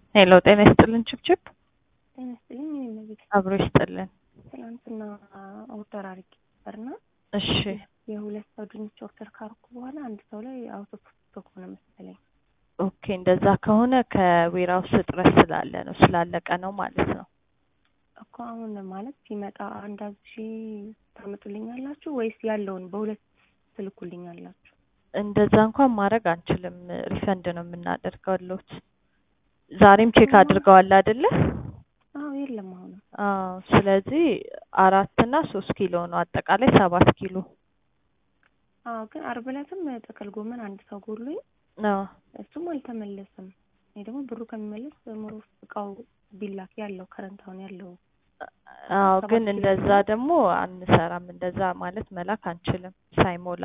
ሄሎ ጤና ይስጥልን ችብችብ ጤና ይስጥልኝ። እኔ እመቤት አብሮ ይስጥልን። ትናንትና ኦርደር አድርጌ ነበርና እሺ የሁለት ሰው ድንች ኦርደር ካርኩ በኋላ አንድ ሰው ላይ አውቶ ስቶክ ሆነ መሰለኝ። ኦኬ እንደዛ ከሆነ ከዌራውስ እጥረት ስላለ ነው ስላለቀ ነው ማለት ነው። እኮ አሁን ማለት ሲመጣ አንድ አብሺ ታመጡልኛላችሁ ወይስ ያለውን በሁለት ትልኩልኛላችሁ? እንደዛ እንኳን ማድረግ አንችልም። ሪፈንድ ነው የምናደርገውሎት። ዛሬም ቼክ አድርገዋል አይደለ? አዎ የለም አሁን አዎ። ስለዚህ አራት እና ሶስት ኪሎ ነው አጠቃላይ ሰባት ኪሎ አዎ ግን አርብ ዕለትም ጥቅል ጎመን አንድ ሰው ጎሎኝ ነው። እሱም አልተመለሰም። እኔ ደግሞ ብሩ ከሚመለስ ሞሮ እቃው ቢላክ ያለው ከረንት አሁን ያለው አዎ ሰባት ግን ኪሎ እንደዛ ደግሞ አንሰራም። እንደዛ ማለት መላክ አንችልም ሳይሞላ።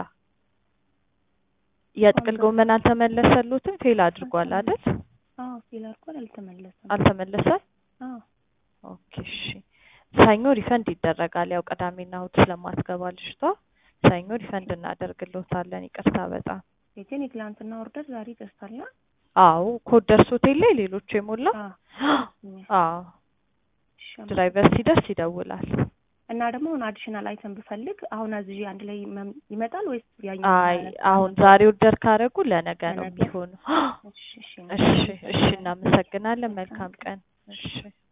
የጥቅል ጎመን አልተመለሰሉትም ፌል አድርጓል አይደል? አዎ ሲል አልኳል አልተመለሰም። አልተመለሰም። አዎ ኦኬ እሺ። ሰኞ ሪፈንድ ይደረጋል። ያው ቅዳሜና እሑድ ስለማትገባ ልጅቷ ሰኞ ሪፈንድ እናደርግልዎታለን። ይቅርታ በጣም የቴን የትላንትና ኦርደር ዛሬ ደርሳላ። አዎ ኮድ ደርሶት የለ ሌሎቹ የሞላ አዎ ድራይቨር ሲደርስ ይደውላል። እና ደግሞ አሁን አዲሽናል አይተም ብፈልግ አሁን አዝዤ አንድ ላይ መም- ይመጣል ወይስ ያኛው አይ ማለት አሁን ዛሬ ኦርደር ካደረጉ ለነገ ነው ለነገ? የሚሆነው። እሺ እሺ እሺ እሺ እናመሰግናለን። መልካም ቀን። እሺ